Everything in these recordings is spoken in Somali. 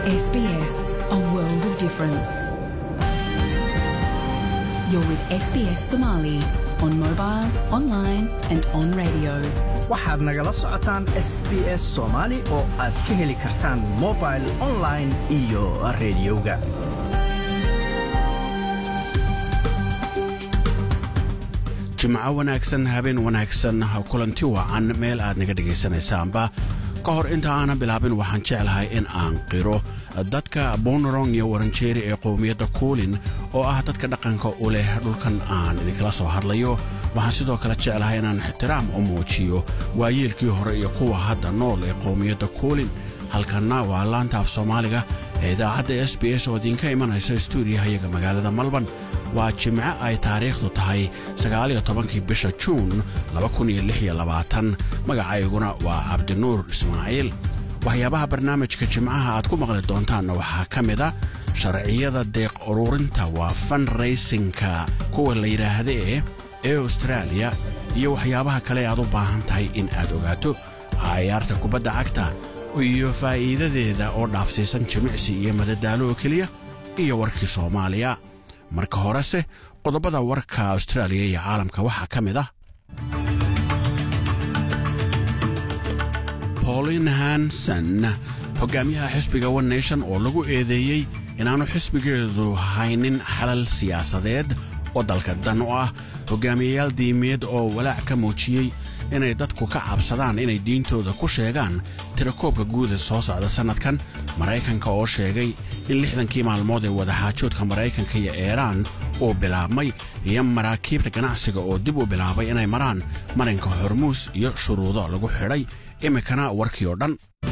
SBS, a world of difference. You're with SBS Somali on mobile, online, and on radio. waxaad nagala socotaan s b s soomaali oo aad ka heli kartaan mobil online iyo rediyoga jimco wanaagsan habeen wanaagsan kulanti wacan meel aad naga dhegaysanaysaanba ka hor inta aanan bilaabin waxaan jeclahay in aan qiro dadka bonorong iyo waranjeeri ee qowmiyadda kuulin oo ah dadka dhaqanka u leh dhulkan aan idinkala soo hadlayo waxaan sidoo kale jeclahay inaan ixtiraam u muujiyo waayeelkii hore iyo kuwa hadda nool ee qowmiyadda kuulin halkanna waa laanta af soomaaliga ee idaacadda s b s oo idinka imanaysa stuudiyahayaga magaalada malban waa jimco ay taariikhdu tahay sagaaliyo tobankii bisha juun magacayguna waa cabdinuur ismaaciil waxyaabaha barnaamijka jimcaha aad ku maqli doontaanna waxaa ka mid a sharciyada deeq ururinta waa fanraysinka kuwa la yidhaahdee ee austraaliya iyo waxyaabaha kale aad u baahan tahay in aad ogaato cayaarta kubadda cagta iyo faa'iidadeeda oo dhaafsiisan jimicsi iyo madadaalo oo keliya iyo warkii soomaaliya marka horese qodobada warka austraaliya iyo caalamka waxaa ka mid ah paulin hanson hogaamiyaha xisbiga one nation oo lagu eedeeyey inaanu xisbigeedu haynin xalal siyaasadeed oo dalka dan u ah hogaamiyayaal diimeed oo walaac ka muujiyey inay dadku ka cabsadaan inay diintooda ku sheegaan tirakoobka guuda soo socda sannadkan maraykanka oo sheegay in lixdankii maalmood ee wadaxaajoodka maraykanka iyo iiraan uu bilaabmay iyo maraakiibta ganacsiga oo dib u bilaabay inay maraan marinka hormuus iyo shuruudo lagu xidhay iminkana warkii oo dhan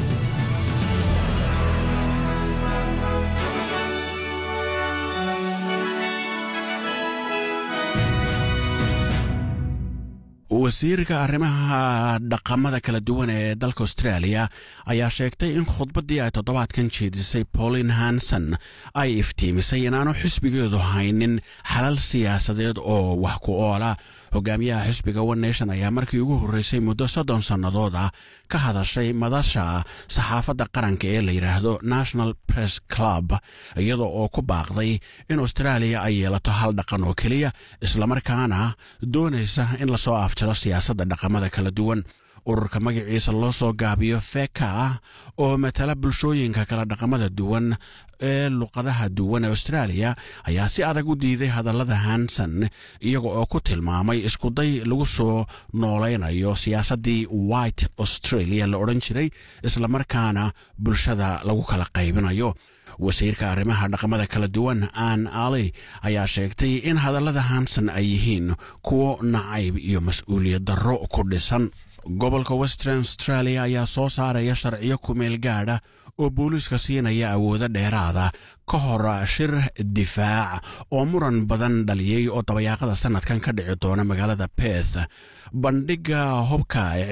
wasiirka arrimaha dhaqamada kala duwan ee dalka austraaliya ayaa sheegtay in khudbaddii ay toddobaadkan jeedisay paulin hanson ay iftiimisay inaanu xisbigeedu haynin xalal siyaasadeed oo wax ku oola hogaamiyaha xisbiga one nation ayaa markii ugu horreysay muddo soddon sannadood ah ka hadashay madasha saxaafadda qaranka ee la yidhaahdo national press club iyadoo oo ku baaqday in austraaliya ay yeelato hal dhaqan oo keliya islamarkaana doonaysa in lasoo afjaro siyaasadda dhaqamada kala duwan ururka magaciisa loo soo gaabiyo feka ah oo matala bulshooyinka kala dhaqamada duwan ee luqadaha duwan ee austraaliya ayaa si adag u diiday hadallada hanson iyaga oo ku tilmaamay iskuday lagu soo noolaynayo siyaasaddii white australia la odhan jiray islamarkaana bulshada lagu kala qaybinayo wasiirka arrimaha dhaqamada kala duwan ann ali ayaa sheegtay in hadallada hanson ay yihiin kuwo nacayb iyo mas-uuliyad darro ku dhisan gobolka western australia ayaa soo saaraya sharciyo kumeel gaadha oo booliiska siinaya awoodo dheeraada ka hor shir difaac oo muran badan dhaliyey oo dabayaaqada sannadkan ka dhici doona magaalada beth bandhigga hubka ee